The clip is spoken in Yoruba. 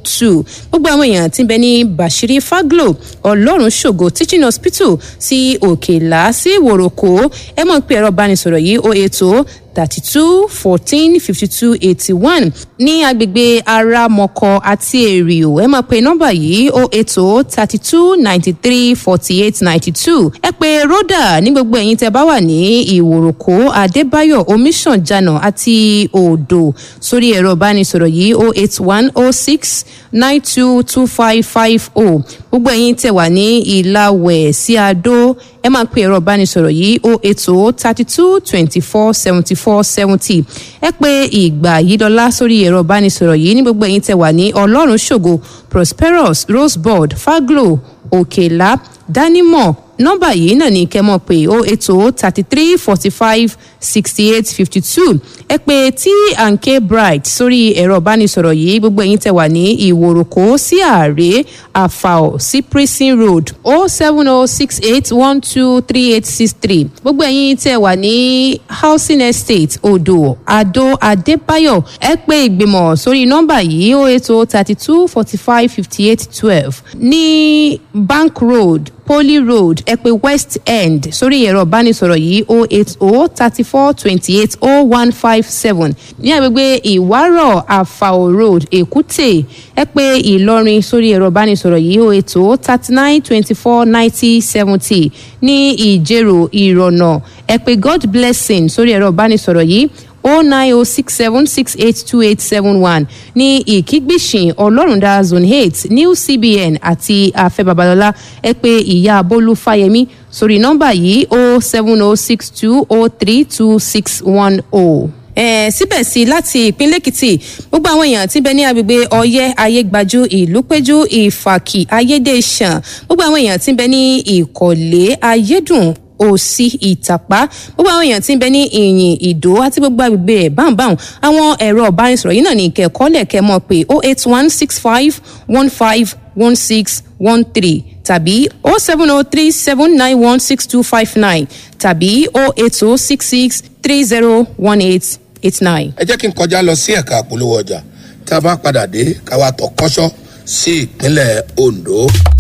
two gbogbo àwọn èèyàn tí ń bẹ ní bashiri faglo ọlọ́run ṣògo teaching hospital sí òkèlá sí wòròkó ẹ mọ̀ pé ẹ̀rọ ìbánisọ̀rọ̀ yìí ó ètò thirty two fourteen fifty two eighty one ní agbègbè aramọkọ àti èrìò ẹ máa pe nọmba yìí ó ètò thirty two ninety three forty eight ninety two ẹ pé rọ́dà ní gbogbo ẹ̀yin tẹ́ bá wà ní ìwòròkó adébáyọ̀ omiṣànjànà àti odò sórí ẹ̀rọ ìbánisọ̀rọ̀ yìí ó eight one oh six nine two two five five oh gbogbo ẹ̀yin tẹ́ wà ní ìlàwẹ̀ sí adó ẹ máa pe ẹ̀rọ ìbánisọ̀rọ̀ yìí ó ètò thirty two twenty four seventy four seventy ẹ pé ìgbà yìí dọ́là sórí ẹ̀rọ ìbánisọ̀rọ̀ yìí ní gbogbo ẹ̀yin tẹ́ wà ní ọlọ́run ṣògo prosperous rosebud faglo òkèlá dánimọ̀ nọ́mbà yìí náà ní kẹ́ mọ̀ pé ó ètò thirty three forty five sixty eight fifty two ẹ pé tí ànkè bright sórí ẹ̀rọ ìbánisọ̀rọ̀ yìí gbogbo ẹ̀yin tẹ́ wà ní ìwòròkó sí ààrẹ àfàọ̀ sí prison road o seven o six eight one two three eight six three gbogbo ẹ̀yin tẹ́ wà ní housing estate odò adó adébáyọ̀ ẹ pé ìgbìmọ̀ sórí nọ́mbà yìí ó ètò thirty two forty five fifty eight twelve ní bank road poly road ẹ pé west end sórí ẹ̀rọ ìbánisọ̀rọ̀ yìí o eight o thirty four twenty eight o one five seven ní agbègbè ìwárọ̀ àfàò road èkúté ẹ pé ìlọrin sórí ẹ̀rọ ìbánisọ̀rọ̀ yìí o eight o thirty nine twenty four ninety seventy ní ìjẹ̀rò ìrọ̀nà ẹ pé god blessing sórí ẹ̀rọ ìbánisọ̀rọ̀ yìí o nine o six seven six eight two eight seven one ní ìkígbìsìn ọlọ́rundá zone eight new cbn àti afẹ́ babalọ́lá ẹ pé ìyá bólú fáyemí sórí nọ́mbà yìí o seven o six two o three two six one o eh, síbẹ̀ sí láti ìpínlẹ̀ èkìtì gbogbo àwọn èèyàn tí ń bẹ ní agbègbè ọyẹ́ ayégbájú ìlúpẹ́jú ìfàkì ayédèṣàn gbogbo àwọn èèyàn tí ń bẹ ní ìkọ̀lé ayédùn òsì ìtàpá gbogbo àwọn èèyàn tí ń bẹ ní ìyìn ìdó àti gbogbo agbègbè ẹ̀ báńbáń àwọn ẹ̀rọ ọ̀bánisọ̀rọ̀ yìí náà ní ìkẹ́kọ̀ọ́lẹ̀ kẹ́ mọ̀ pé oh eight one six five one five one six one three tàbí oh seven oh three seven nine one six two five nine tàbí oh eight oh six six three zero one eight eight nine. ẹ jẹ́ kí n kọjá lọ sí ẹ̀ka àpolówó ọjà tá a bá padà dé káwa tọ̀ kọ́ṣọ́ sí ìpínlẹ̀ ondo.